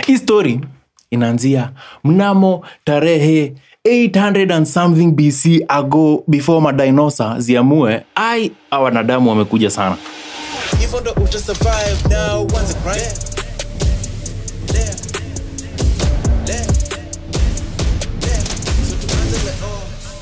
hii story inaanzia mnamo tarehe 800 and something bc ago before madinosa ziamue ai a wanadamu wamekuja sana hivyo ndo uta survive now once it right There. There. There. So tuanze leo.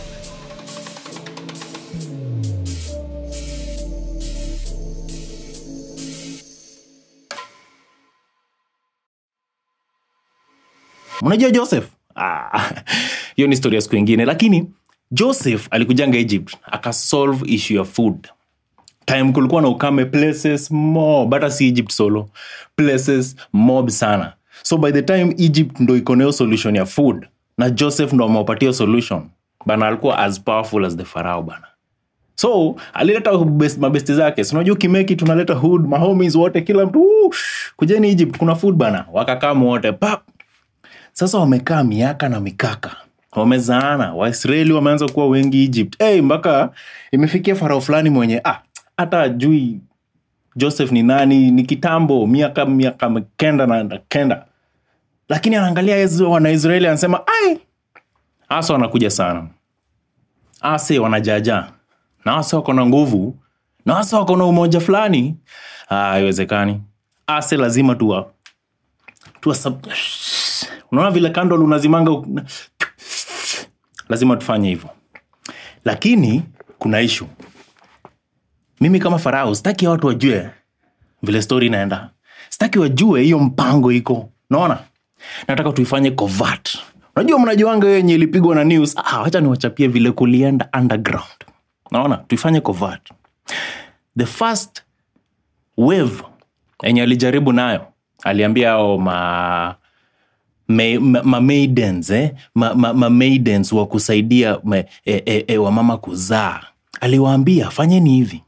mnajua joseph Ah, hiyo ni story ya siku ingine lakini joseph alikujanga egypt akasolve issue ya food time kulikuwa na ukame places mob hata si egypt solo places mob sana so by the time egypt ndo ikoneo solution ya food na joseph ndo amewapatia solution bana alikuwa as powerful as the farao bana so alileta best- mabesti zake sinajua ukimeki tunaleta hood mahomies wote kila mtu "Woo, kujeni egypt kuna food bana wakakamu wote pap sasa wamekaa miaka na mikaka wamezaana waisraeli wameanza kuwa wengi egypt hey, mpaka imefikia farao fulani mwenye ah, hata ajui joseph ni nani ni kitambo miaka miaka kenda na na kenda lakini anaangalia hizo wanaisraeli anasema ai asa wanakuja sana ase wanajaja na ase wako na nguvu na ase wako na umoja fulani Ah, haiwezekani ase lazima tuwa tuwa sub... unaona vile kandol unazimanga u- lazima tufanye hivyo lakini kuna ishu mimi kama farao sitaki watu wajue vile stori inaenda sitaki wajue hiyo mpango iko naona nataka tuifanye covert unajua mnajuanga hiyo yenye ilipigwa na news ah, wacha niwachapie vile kulienda underground naona tuifanye covert the first wave yenye alijaribu nayo aliambia ao ma ma, ma, ma maidens, eh? ma, ma, ma maidens wa kusaidia ma, e, e, e, wamama kuzaa aliwaambia fanyeni hivi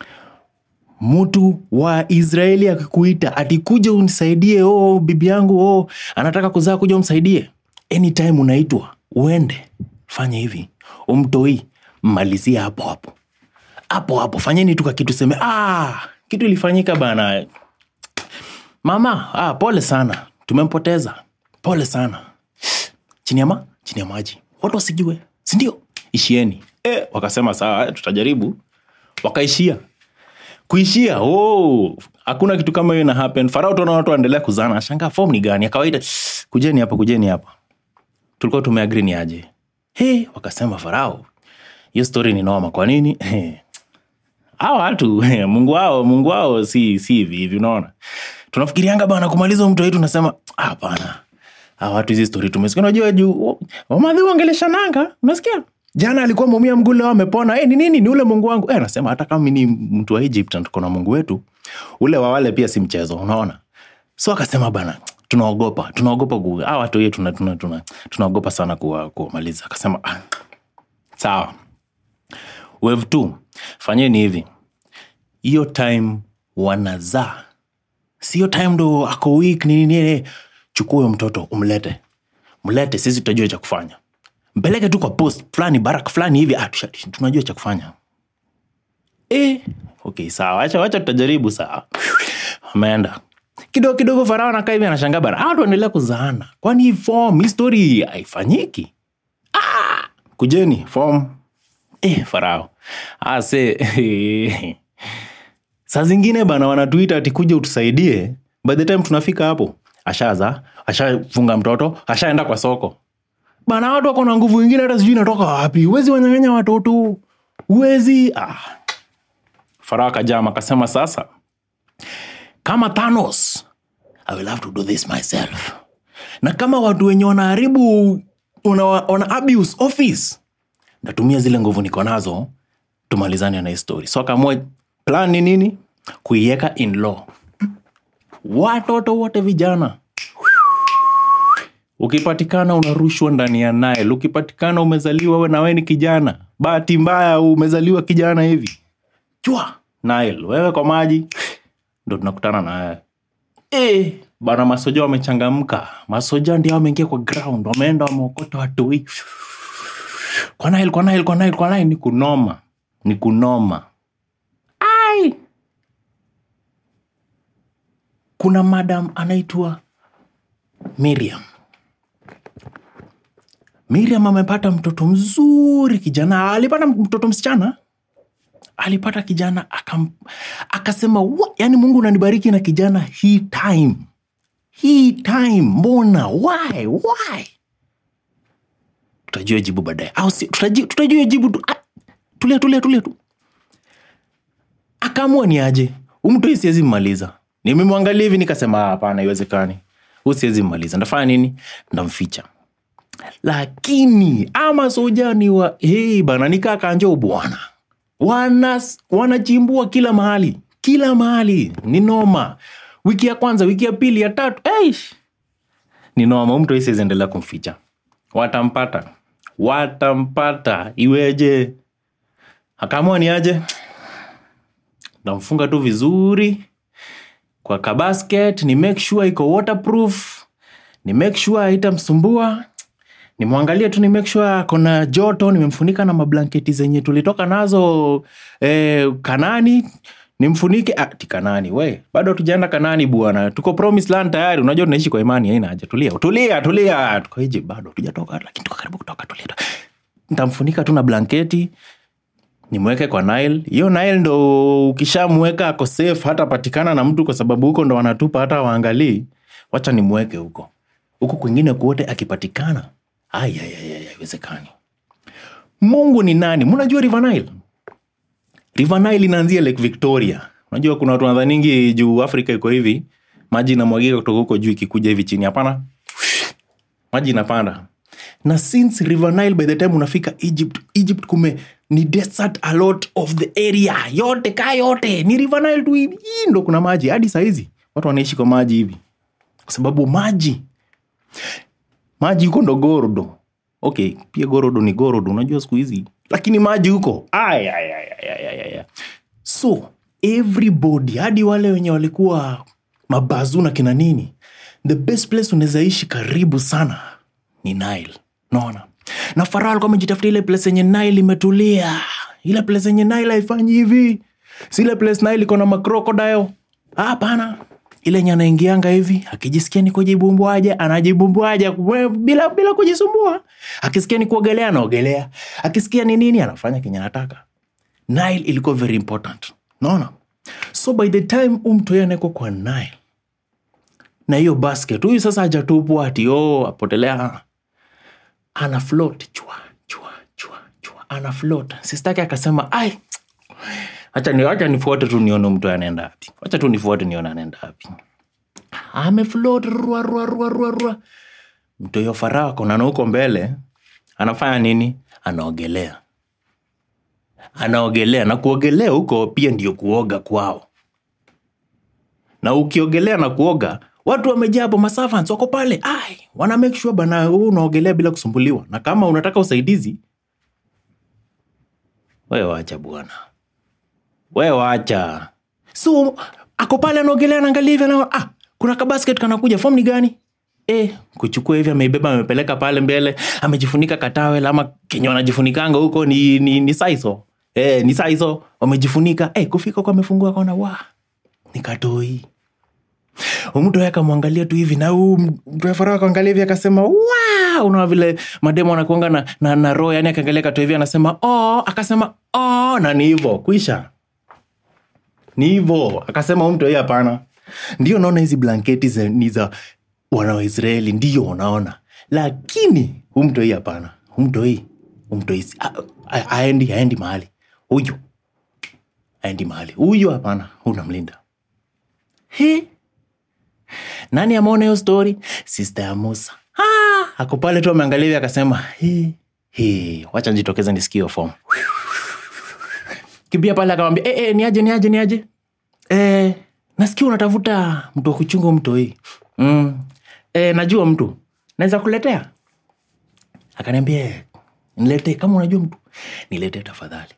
mtu wa israeli akikuita atikuja unisaidie oh, bibi yangu oh, anataka kuzaa kuja umsaidie anytime unaitwa uende fanya hivi umtoi mmalizie hapo hapo hapo hapo fanyeni tu kakitu seme ah, kitu ilifanyika bana mama ah, pole sana tumempoteza pole sana chini ya ma chini ya maji watu wasijue sindio ishieni e, wakasema sawa tutajaribu wakaishia kuishia oh, hakuna kitu kama hiyo ina happen farao tuona watu waendelea kuzana ashangaa fom ni gani ya kawaida kujeni hapa kujeni hapa tulikuwa tumeagri ni aje hey, wakasema farao hiyo story ni noma kwa nini hey, hawa watu mungu wao mungu wao si si hivi hivi unaona tunafikirianga bana kumaliza mtu wetu nasema hapana hawa watu hizi stori tumesikia unajua juu wamadhi wangeleshananga unasikia jana alikuwa mumia mguu leo amepona e, ni nini ni ule mungu wangu e, anasema hata kama mi ni mtu wa egypt na tuko na mungu wetu ule wa wale pia si mchezo unaona so akasema bana tunaogopa tunaogopa ku hawa watu hiyo tuna, tuna, tuna, tunaogopa sana kuwa- kuwamaliza akasema ah, sawa wave two fanyeni hivi hiyo time wanazaa sio time ndo ako weak nini nini chukua huyo mtoto umlete mlete sisi tutajua cha kufanya mpeleke tu kwa post fulani barak fulani hivi ah, tusha- tunajua cha kufanya e, okay sawa wacha wacha tutajaribu sawa ameenda kidogo kidogo farao nakaa hivi anashangaa bana hawa tuendelea kuzaana kwani hii form hii story haifanyiki ah, kujeni form eh, farao ase saa zingine bana wanatuita ati kuja utusaidie by the time tunafika hapo ashaza ashafunga mtoto ashaenda kwa soko bana watu wako na nguvu ingine hata sijui inatoka wapi huwezi wanyang'anya watoto huwezi ah. farao akajama akasema sasa kama thanos i will have to do this myself na kama watu wenye wanaharibu wana, wana abuse office natumia zile nguvu niko nazo tumalizane na hii story so akaamua plan ni nini kuiweka in law watoto wote vijana ukipatikana unarushwa ndani ya nile ukipatikana umezaliwa we na we ni kijana bahati mbaya umezaliwa kijana hivi chwa nile wewe kwa maji ndo tunakutana na wewe e, bana masoja wamechangamka masoja ndio wameingia kwa ground wameenda wameokota watoi kwa nile kwa nile kwa nile kwa nile ni kunoma ni kunoma ai kuna madam anaitwa miriam miriam amepata mtoto mzuri kijana alipata mtoto msichana alipata kijana akam, akasema "Wa- yaani mungu unanibariki na kijana hii time hii time mbona why why tutajua jibu baadaye au si, tutajua, tutajua jibu tu ah, tulia tulia tulia tu akaamua ni aje umtoi siwezi mmaliza nimemwangalia hivi nikasema "Ah, hapana iwezekani huu siwezi mmaliza ndafanya nini ndamficha lakini ama sojani wa hey, bana nikaa kanjo bwana wana wanachimbua kila mahali kila mahali ni noma wiki ya kwanza wiki ya pili ya tatu eish ni noma mtu isiendelea kumficha watampata watampata iweje akaamua ni aje namfunga tu vizuri kwa kabasket ni make sure iko waterproof ni make sure haitamsumbua nimwangalie tu ni make sure akona joto nimemfunika na mablanketi zenye tulitoka nazo eh, kanani nimfunike ah, ti kanani we bado tujaenda kanani bwana tuko promise land tayari unajua tunaishi kwa imani haina haja tulia tulia tulia tuko hiji bado tujatoka lakini tuko karibu kutoka tulia ntamfunika tu na blanketi nimweke kwa Nile. Hiyo Nile ndo ukishamweka ako safe, hata patikana na mtu, kwa sababu huko ndo wanatupa hata waangalii. Wacha nimweke huko huku kwingine kuote, akipatikana Ai, ai, ai, ai, haiwezekani. Mungu ni nani? Mnajua River Nile? River Nile inaanzia Lake Victoria. Unajua kuna watu wanadhaningi juu Afrika iko hivi, maji inamwagika kutoka huko juu ikikuja hivi chini. Hapana, maji inapanda na since river nile by the time unafika egypt egypt kume ni desert a lot of the area yote ka yote ni river nile tu hivi Hii ndo kuna maji hadi sahizi watu wanaishi kwa maji hivi kwa sababu maji maji huko ndo gorodo okay pia gorodo ni gorodo unajua siku hizi lakini maji huko Ay, ay, ay, ay, ay, ay, ay. so everybody hadi wale wenye walikuwa mabazu na kina nini the best place unaweza ishi karibu sana ni nile naona na farao alikuwa amejitafuta ile place yenye nile imetulia ile place yenye nile haifanyi hivi si ile place nile iko na macrocodile hapana ile yenye anaingianga hivi akijisikia ni kujibumbuaje anajibumbuaje we- bila bila kujisumbua akisikia ni kuogelea anaogelea akisikia ni nini anafanya kenye anataka nile ilikuwa very important naona so by the time umtoya anawekwa kwa nile na hiyo basket huyu sasa hajatupwa ati oh, apotelea ana float chua chua chua chua ana float sistake akasema ai acha ni acha nifuate tu nione mtu anaenda wapi acha tu nifuate nione anaenda wapi amefloat rua rua rua rua rua mtu hiyo farao konana huko mbele anafanya nini anaogelea anaogelea na kuogelea huko pia ndio kuoga kwao na ukiogelea na kuoga watu wamejaa hapo masavans wako pale ai wana make sure bana huu unaogelea bila kusumbuliwa na kama unataka usaidizi wewe wacha bwana wewe wacha so ako pale anaogelea anaangalia hivi anaona ah kuna kabasket kanakuja fom ni gani e, kuchukua hivi ameibeba amepeleka pale mbele amejifunika katawel ama kenye wanajifunikanga huko ni, ni, ni saiso e, ni saiso wamejifunika e, kufika huko amefungua kaona wa nikatoi mtu akamwangalia tu hivi na huu mtafara akaangalia hivi akasema wa unaona vile mademo anakuanga na, na, na roho yani akaangalia kato hivi anasema oh, akasema oh, na ni hivo kwisha ni hivo akasema huyu mtu hii hapana ndio naona hizi blanketi za, ni za wana wa israeli ndio unaona lakini huu mtu hii hapana huu mtu hii huu mtu hii si- a- a- aendi aendi mahali huyu aendi mahali huyu hapana unamlinda he nani ameona hiyo story sister ya musa ah, ako pale tu ameangalia hivi akasema "He, he, wacha njitokeze nisikie hiyo form kibia pale akamwambia e, e, niaje niaje niaje e, nasikia unatafuta mtu wa kuchunga mto hii mm. e, najua mtu naweza kuletea akaniambia "Eh, niletee kama unajua mtu niletee tafadhali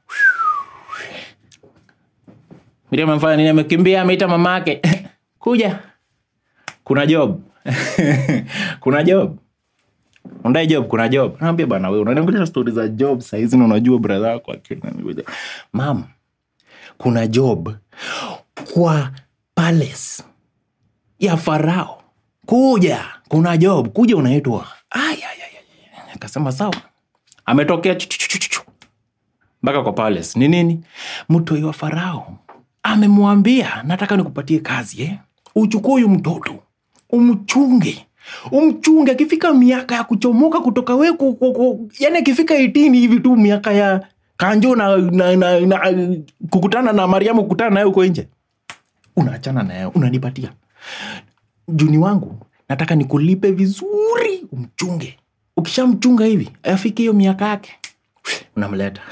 Miriam amefanya nini amekimbia ameita mamake kuja kuna job kuna job undai job kuna job naambia bana we unaniangalia stori za job sahizi na unajua bradha yako akina- mam kuna job kwa palace ya farao kuja kuna job kuja unaitwa Ai, ai, ai, ai. akasema sawa ametokea chu- chu- chu- chu- chu. mpaka kwa palace ni nini mtoi wa farao amemwambia nataka nikupatie kazi eh? uchukue huyu mtoto umchunge umchunge akifika miaka ya kuchomoka kutoka we ku- ku- ku- yani akifika 18 hivi tu miaka ya kanjo na, na, na, na kukutana na mariamu kukutana naye huko nje unaachana naye unanipatia juni wangu nataka nikulipe vizuri umchunge ukishamchunga hivi afike hiyo miaka yake unamleta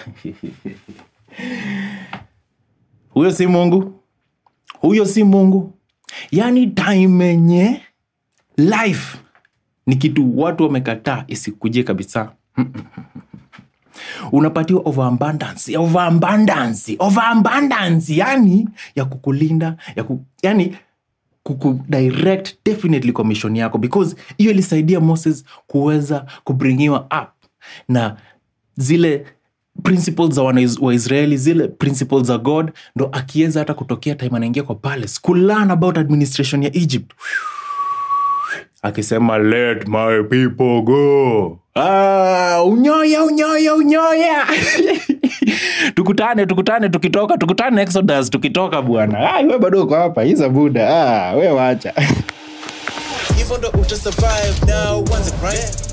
huyo si mungu huyo si mungu yaani time yenye life ni kitu watu wamekataa isikujie kabisa unapatiwa overabundance overabundance overabundance yani ya kukulinda ya ku, yani kukudirect definitely kwa mission yako because hiyo ilisaidia moses kuweza kubringiwa up na zile principles za wana- waisraeli zile principles za god ndo akiweza hata kutokea time anaingia kwa palace kulearn about administration ya egypt akisema let my people go ah, unyoya unyoya unyoya tukutane tukutane tukitoka tukutane exodus tukitoka bwana ah, we bado uko hapa hiza buda ah, we wacha hivyo ndo uta survive now once a grind